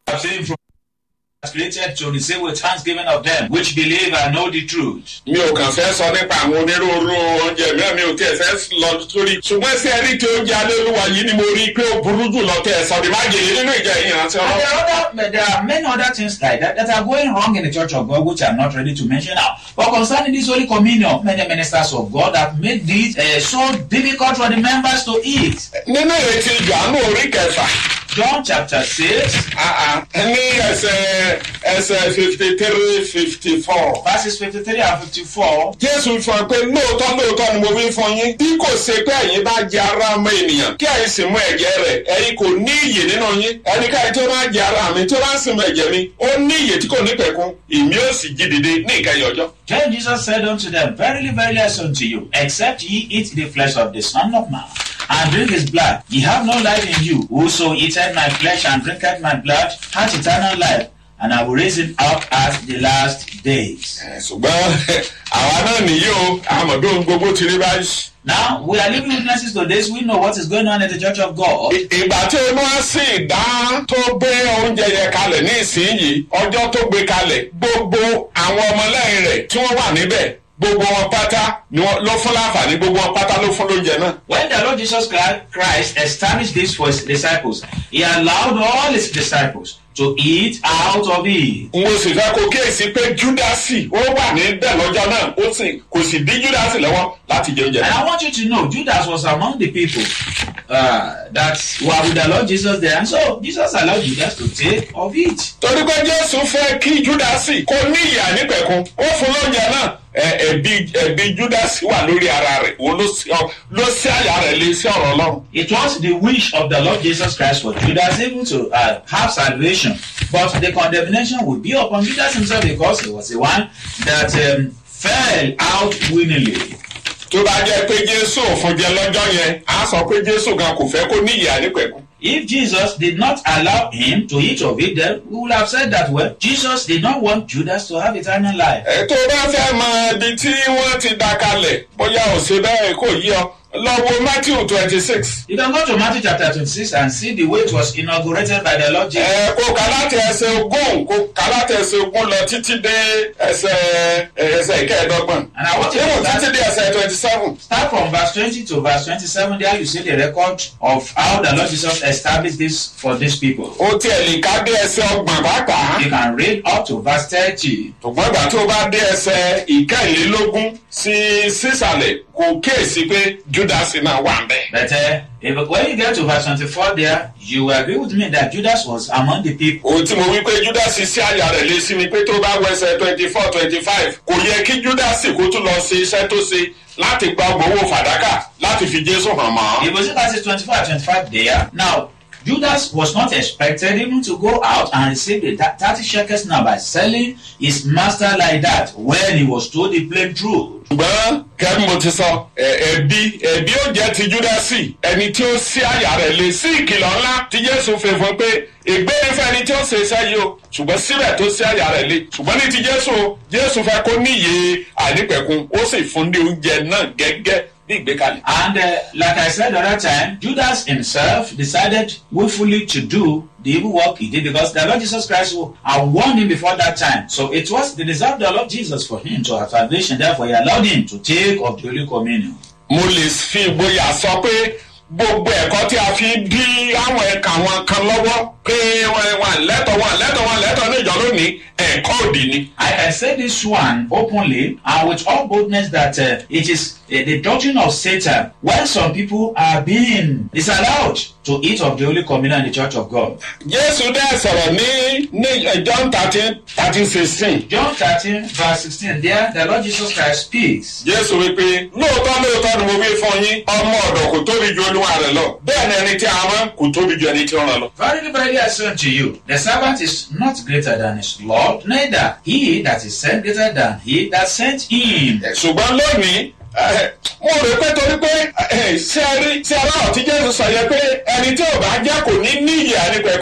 I've seen from created to receive with thanksgiving of them which believe and know the truth. mi ò kàn fẹ́ sọ nípa àwọn onírúurú oúnjẹ mìíràn mi ò tiẹ̀ fẹ́ lọ sórí ṣùgbọ́n sí ẹni tí oúnjẹ alẹ́lúwa yìí ni mo rí i pé ó burú jù lọ tẹ̀ sọ ní májèlé nínú ìjà ìyànṣẹ́ And ọlọ́run. there are, other, there are many other things like that that are going wrong in the church of God, which I'm not ready to mention now. But concerning this Holy Communion, many ministers of God have made this uh, so difficult for the members to eat. nínú ìrètí ìjànú orí kẹfà John chapter 6, ah, ah, ní ẹsẹ̀ ẹsẹ̀ fifty three fifty four. verses 53 and 54. jésù fọ pé lóòótọ́ lóòótọ́ ni mo wí fún yín bí kò ṣe pé ẹ̀yin bá jẹ ara ọmọ ènìyàn kí ẹ̀yin sì mú ẹ̀jẹ̀ rẹ̀ ẹ̀yin kò ní iyè nínú yín ẹnikẹ́ni tó bá jẹ ara mi tó bá sì mú ẹ̀jẹ̀ mi ó ní iyè tí kò ní pẹ̀kun èmi ó sì jí dìde ní ìkẹyìn ọjọ́. Then Jesus said unto them, Verily, verily, I say unto you, except ye eat the flesh of the Son of Man, and drink his blood, ye have no life in you. Whoso eateth my flesh and drinketh my blood hath eternal life, and I will raise him up at the last days. Ẹ̀, ṣùgbọ́n àwa náà nìyí o àmọ̀ bí ohun gbogbo ti rí báyìí. Now, we are living witnesses to this. We know what is going on in the church of God. I- ìgbà tí olúwa sì dá tó gbé oúnjẹ yẹn kalẹ̀ ní ìsinyìí ọjọ́ tó gbé kalẹ̀ gbogbo àwọn ọmọlẹ́yìn rẹ̀ tí wọ́n wà níbẹ̀ gbogbo wọn pátá ni wọ́n ló fún láǹfààní gbogbo wọn pátá ló fún lóúnjẹ náà. When the Lord Jesus Christ- Christ established this for his disciples, he allowed all his disciples to eat out of it. mo sì fẹ́ kó kíyèsí pé júdásì ó wà ní bẹ́ẹ̀ lọ́jọ́ náà ó sì kò sì dí júdásì lọ́wọ́ láti jẹ oúnjẹ And náà. I want you to know, Judas was among the people uh, that were with the Lord Jesus there. And so Jesus allowed Judas to take of it. torí pé jésù fẹ́ kí júdásì kó ní ìyà nípẹ̀kun ó fún lóúnjẹ náà ẹ- ẹ̀bi ẹ̀bi júdásì wà lórí ara rẹ̀ òun ló sí ọ- ló sí àyà rẹ̀ lé sí ọ̀rọ̀ ọlọ́run. It was the wish of the Lord Jesus Christ for Judas even to uh, have salvation. But the condemnation would be upon Judas himself because he was the one that um, fell out willingly. tó bá jẹ́ pé jésù ò fún jẹ lọ́jọ́ yẹn á sọ pé jésù gan kò fẹ́ kó ní ìyà nípẹ̀kun. If Jesus did not allow him to eat of it, then we would have said that, well, Jesus did not want Judas to have eternal life. ẹ tó bá fẹ́ mọ ibi tí wọ́n ti dá kalẹ̀ bóyá ò ṣe bẹ́ẹ̀ kò yí ọ lọ wo matthew twenty six. You can go to Matthew chapter 26 and see the way it was inaugurated by the Lord Jesus. ẹ kó kà láti ẹsẹ̀ ogún kó kà láti ẹsẹ̀ ogún lọ títí dé ẹsẹ̀ ẹsẹ̀ ìkẹẹ̀dọ́gbọ̀n. And I want you to Even start, títí dé ẹsẹ̀ twenty seven. start from verse 20 to verse 27. There you see the record of how the Lord Jesus established this for these people. ó tiẹ̀ lè ká dé ẹsẹ̀ ọgbọ̀n pàápàá. You can read up to verse 30. ṣùgbọ́n ìgbà tó bá dé ẹsẹ̀ ìkẹrìnlélógún sí sísàlẹ̀ kò kíyèsí pé judas náà wà ń bẹ̀. But uh, if, when you get to verse 24 there, you will agree with me that Judas was among the people. ohun tí mo wí pé judas sí àyà rẹ̀ lé sí ni pé tó bá wẹsẹ̀ twenty four twenty five kò yẹ kí judas kó tún lọ ṣe iṣẹ́ tó ṣe láti gba owó fàdákà láti fi jésù hàn mọ́. If you see verses 24 and 25 there, now Judas was not expected even to go out and receive the thir- 30 shekels now by selling his master like that when he was told the plain truth. ṣùgbọ́n kẹ́mi mo ti sọ ẹ- ẹ̀bi ẹ̀bi ó jẹ́ ti júdásì ẹni tí ó sí àyà rẹ̀ lé sí ìkìlọ̀ ńlá tí jésù fi fún pé ègbé ni fún ẹni tí ó ṣe iṣẹ́ yìí o ṣùgbọ́n síbẹ̀ tó sí àyà rẹ̀ lé ṣùgbọ́n ní ti jésù o jésù fẹ́ kó níye àìnípẹ̀kun ó sì fún ní oúnjẹ náà gẹ́gẹ́ bí ìgbékalẹ̀. And uh, like I said the other time, Judas himself decided willfully to do the evil work he did because the Lord Jesus Christ had warned him before that time. So it was the desire of the Lord Jesus for him to have salvation. Therefore, he allowed him to take of the Holy Communion. mo lè fi ìgboyà sọ pé gbogbo ẹ̀kọ́ tí a fi dí àwọn ẹ̀ka wọn kan lọ́wọ́ pé wọ́n wọ́n lẹ́tọ̀ wọn lẹ́tọ̀ wọn lẹ́tọ̀ ní ìjọ lónìí ẹ̀kọ́ òdì ni. I can say this one openly and with all boldness that uh, it is uh, the doctrine of Satan when some people are being disallowed to eat of the Holy Communion in the Church of God. jésù dẹ́ sọ̀rọ̀ ní ní eh, john thirteen thirteen sixteen. John 13, verse 16, there the Lord Jesus Christ speaks. jésù wípé lóòótọ́ lóòótọ́ ni mo wí fún yín ọmọ ọ̀dọ̀ kò tóbi ju olúwa rẹ̀ lọ bẹ́ẹ̀ ni ẹni tí a rán kò tóbi ju ẹni tí ó rán lọ. Verily, verily, I say unto you, the servant is not greater than his Lord, neither he that is sent greater than he that sent him. ṣùgbọ́n lónìí eh, mo rò pé torí pé eh, ṣé ẹ rí ṣé aláwọ̀ tí jésù sọ yẹ pé ẹni tí ò bá jẹ́ kò ní ní ìyè ànípẹ̀kun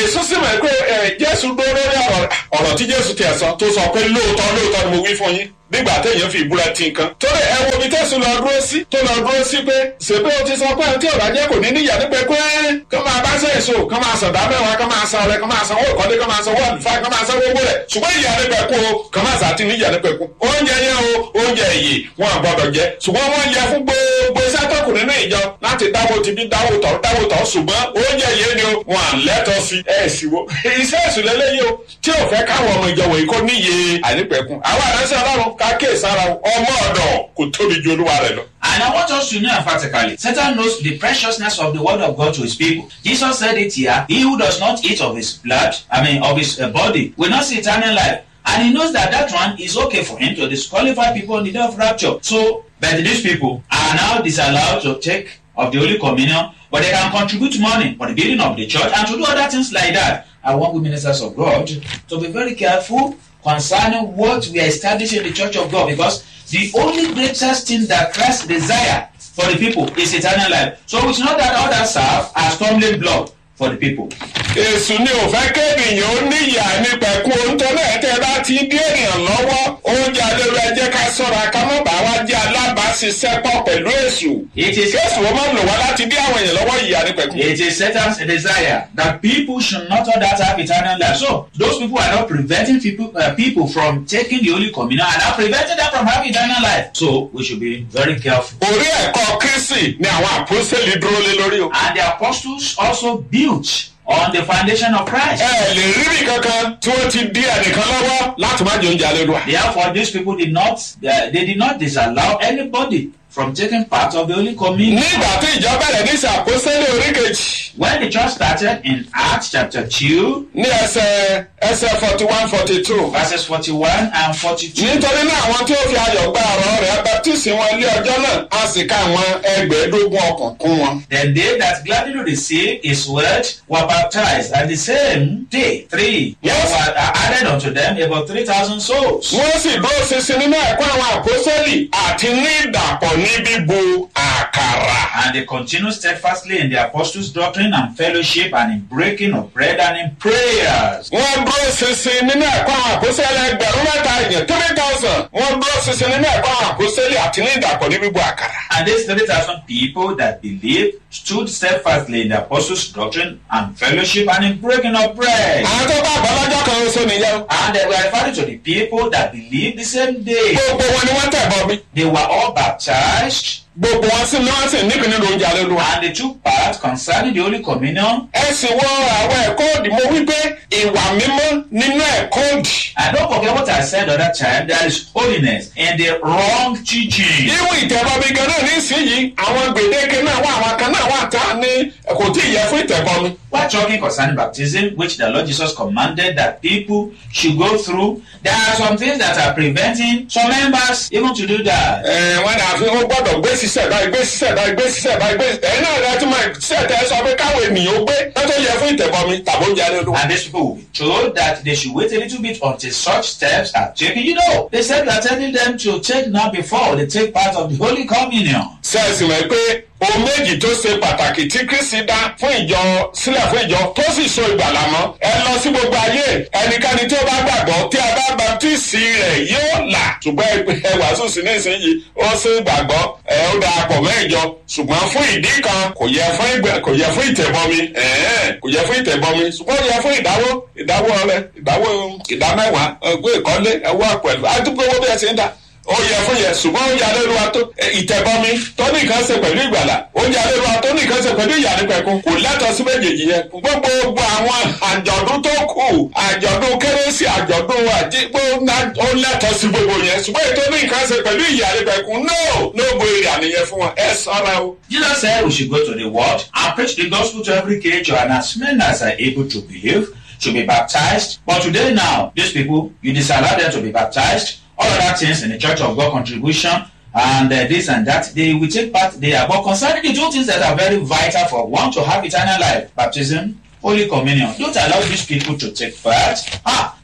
èso sì mọ̀ pé ẹ jésù dúró lórí ọ̀rọ̀ ọ̀rọ̀ tí jésù tiẹ̀ sọ tó sọ pé lóòótọ́ lóòótọ́ ni mo wí fún yín nígbà téèyàn fi ìbúra ti nǹkan. torí ẹ wo ibi tẹ̀sùn lọ dúró sí tó lọ dúró sí pé ṣèpé o ti sọ pé tí ọ̀rọ̀ ajé kò ní níyà nípa pé kó máa bá ṣe èso kó máa sọ̀dá mẹ́wàá kó máa san ọrẹ kó máa san owó ìkọ́lé kó máa san owó àlùfáà kó máa san owó rẹ̀ ṣùgbọ́n ìyá nípa ẹ̀kú o kó máa sàtì níyà nípa ẹ̀kú. oúnjẹ yẹn o oúnjẹ èyí wọn àgbọdọ̀ jẹ ṣùgbọ́n wọ́n yẹ fún gbogbo iṣẹ́ tó kù nínú ìjọ láti dáwó ti bí dáwó tọ̀ dáwó tọ̀ ṣùgbọ́n oúnjẹ yẹn ni o wọn à lẹ́tọ̀ sí ẹ̀ sì wo iṣẹ́ ìsúlẹ̀lẹ́yìn o tí ò fẹ́ káwọn ọmọ ìjọ wọ̀nyí kó níye ànípẹ̀kun àwọn àdánsẹ́ ọlọ́run ká kéèsára ọmọ ọ̀dọ̀ kò tóbi ju olúwa rẹ̀ lọ. And I want us to know emphatically, Satan knows the preciousness of the word of God to his people. Jesus said it here, he who does not eat of his blood, I mean of his uh, body, will not see eternal life. And he knows that that one is okay for him to disqualify people on the day of rapture. So, but these people are now disallowed to take of the Holy Communion, but they can contribute money for the building of the church and to do other things like that. I want we ministers of God to be very careful concerning what we are establishing in the church of God because the only greatest thing that Christ desire for the people is eternal life. So we should not that others serve as stumbling block for the people. èsù ni ò fẹ́ kéèyàn ó níyà nípa ẹ̀kún oúnjẹ náà tẹ́ bá ti dé èèyàn lọ́wọ́ oúnjẹ alẹ́rú ẹjẹ́ ká sọ́ra ká má bàa wá jẹ́ alábàáṣiṣẹ́pọ̀ pẹ̀lú èsù. It is kéèsù ó máa ń lò wá láti dé àwọn èèyàn lọ́wọ́ ìyà nípa ẹ̀kún. it is Satan's desire that people should not others have eternal life. So those people are not preventing people uh, people from taking the Holy Communion and are preventing them from having eternal life. So we should be very careful. orí ẹ̀kọ́ kristi ni àwọn àpòsílẹ̀ dúró lé lórí o. And the apostles also built on the foundation of Christ. ẹ lè rí bí kankan tí wọ́n ti di ẹnìkan lọ́wọ́ láti má jẹ oúnjẹ alẹ́ lọ́wọ́. Therefore, these people did not they, they did not disallow anybody from taking part of the Holy Communion. nígbà tí ìjọ bẹ̀rẹ̀ ní ìsàpòsílẹ̀ orí kejì When the church started in Acts chapter 2, ní ẹsẹ̀ ẹsẹ̀ forty one forty two. verses 41 and 42. nítorí náà àwọn tí ó fi ayọ̀ gba ọ̀rọ̀ rẹ̀ baptisi wọn ilé ọjọ́ náà a sì ká àwọn ẹgbẹ̀ẹ́dógún ọkàn kún wọn. Then they that gladly received his word were baptized, and the same day three Yes. were added unto them about 3,000 souls. wọ́n sì dúró ṣinṣin nínú ẹ̀kọ́ àwọn àpòsẹ́lì àti ní ìdàpọ̀ ní bíbu àkàrà. And they continued steadfastly in the apostles' doctrine and fellowship, and in breaking of bread and in prayers. wọ́n dúró ṣinṣin nínú ẹ̀kọ́ àwọn àpòsẹ́lì ẹgbẹ̀rún mẹ́ta èèyàn three thousand. wọ́n dúró ṣinṣin nínú ẹ̀kọ́ àwọn àpòsẹ́lì àti ní ìdàpọ̀ ní bíbu àkàrà. And these 3,000 people that believed stood steadfastly in the apostles' doctrine and fellowship and in breaking of bread. àwọn tó bá àbálájọ́ kan oṣù nìyẹn. o. And they were referring to the people that believed the same day. gbogbo wọn ni wọ́n tẹ̀ bọ́ mi. They were all baptized gbogbo wọn sì ni wọ́n sì nípìn nínú oúnjẹ alẹ́ lu wa. and they took part concerning the Holy Communion. ẹ sì wọ àwọn ẹ̀kọ́ òdì mo wí pé ìwà mímọ́ nínú ẹ̀kọ́ òdì. And don't forget what I said the other time, there is holiness in the wrong teaching. irú ìtẹ̀bọmi gan náà nísìnyí àwọn gbèdéke náà wà àwọn kan náà wà tá a ní kò tí ì yẹ fún ìtẹ̀bọmi. We're talking concerning baptism, which the Lord Jesus commanded that people should go through. There are some things that are preventing some members even to do that. ẹ wọn náà fi wọn gbọ́dọ̀ gbé sísẹ báyìí gbé sísẹ báyìí gbé sísẹ báyìí gbé ẹ̀yin náà rẹ tún máa sísẹ tẹ sọ pé káwọn ènìyàn ó gbé lọ́tọ̀ yẹ fún ìtẹ̀bọmi tàbí oúnjẹ alẹ́ lu. And these people will be told that they should wait a little bit until such steps are taken. You know, they said we are telling them to take now before they take part of the Holy Communion. sẹ́ẹ̀sì mọ̀ pé ohun méjì tó ṣe pàtàkì tí kristi dá fún ìjọ sílẹ̀ fún ìjọ tó sì so ìgbàlà mọ́ ẹ lọ sí gbogbo ayé ẹnikẹ́ni tí ó bá gbàgbọ́ tí a bá baptisi rẹ̀ yóò là ṣùgbọ́n ẹ ẹ wàásù sí nísìnyí ó sì gbàgbọ́ ẹ ó da pọ̀ mọ́ ìjọ ṣùgbọ́n fún ìdí kan kò yẹ fún ìgbà kò yẹ fún ìtẹ̀bọmi ẹ̀ẹ́n kò yẹ fún ìtẹ̀bọmi ṣùgbọ́n ó yẹ fún ìdáwó ìdáwó rẹ ìdáwó ìdámẹ́wàá ẹgbẹ́ ìkọ́lé ẹwọ́ pẹ̀lú àdúgbò owó bí ẹ ti ń dá ó yẹ fún yẹ ṣùgbọ́n ó yà lẹ́nu wa tó ẹ, ìtẹ̀bọmi tó ní nǹkan ṣe pẹ̀lú ìgbàlà ó yà lẹ́nu wa tó ní nǹkan ṣe pẹ̀lú ìyànípẹ̀kun kò lẹ́tọ̀ọ́ sí méjèèjì yẹn gbogbo gbogbo àwọn àjọ̀dún tó kù àjọ̀dún kérésì àjọ̀dún àjígbó ná- ó lẹ́tọ̀ọ́ sí gbogbo yẹn ṣùgbọ́n ètò ní nǹkan ṣe pẹ̀lú ìyànípẹ̀kun no no bo ìyànìyẹn fún wọn ẹ sọ́ra o. Jesus said we should go to the world and preach the gospel to every creature, and as many as are able to believe should be baptized. But today, now, these people, you disallow them to be baptized. All other things in the Church of God contribution and uh, this and that, they will take part there. But concerning the two things that are very vital for one to have eternal life, baptism, Holy Communion, don't allow these people to take part. Ah,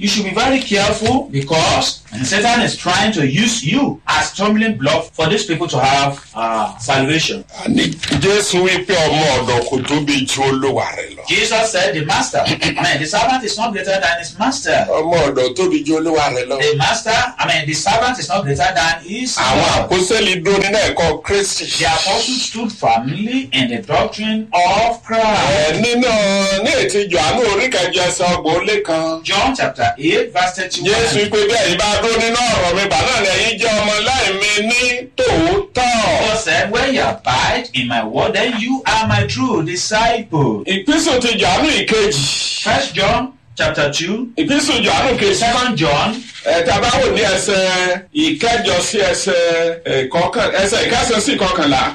you should be very careful because Satan is trying to use you as stumbling block for these people to have uh, salvation. àní jésù wípé ọmọ ọ̀dọ̀ kò tóbi ju olúwa rẹ̀ lọ. Jesus said, The master, I mean, the servant is not greater than his master. ọmọ ọ̀dọ̀ tóbi ju olúwa rẹ̀ lọ. The master, I mean, the servant is not greater than his àwọn Lord. àpòsílẹ̀ dúró nínú ẹ̀kọ́ kristi. The apostles stood firmly in the doctrine of Christ. ẹ nínú ní ètí johannu oríkẹjọ ẹsẹ ọgbọ̀n ó lé kan. John chapter 8, verse 31. jésù pé bí ẹ̀yin bá dúró nínú ọ̀rọ̀ mi bàánà lẹ́yìn jẹ́ ọmọ láìmí ní tòótọ́. God said, When you abide in my word, then you are my true disciple. ìpínsù ti johannu ìkejì. First John chapter 2, ìpínsù johannu kejì. Second John ẹ̀ta bá wò ní ẹsẹ̀ ìkẹjọ sí ẹsẹ̀ ìkọkàn ẹsẹ̀ ìkẹsàn sí ìkọkànlá.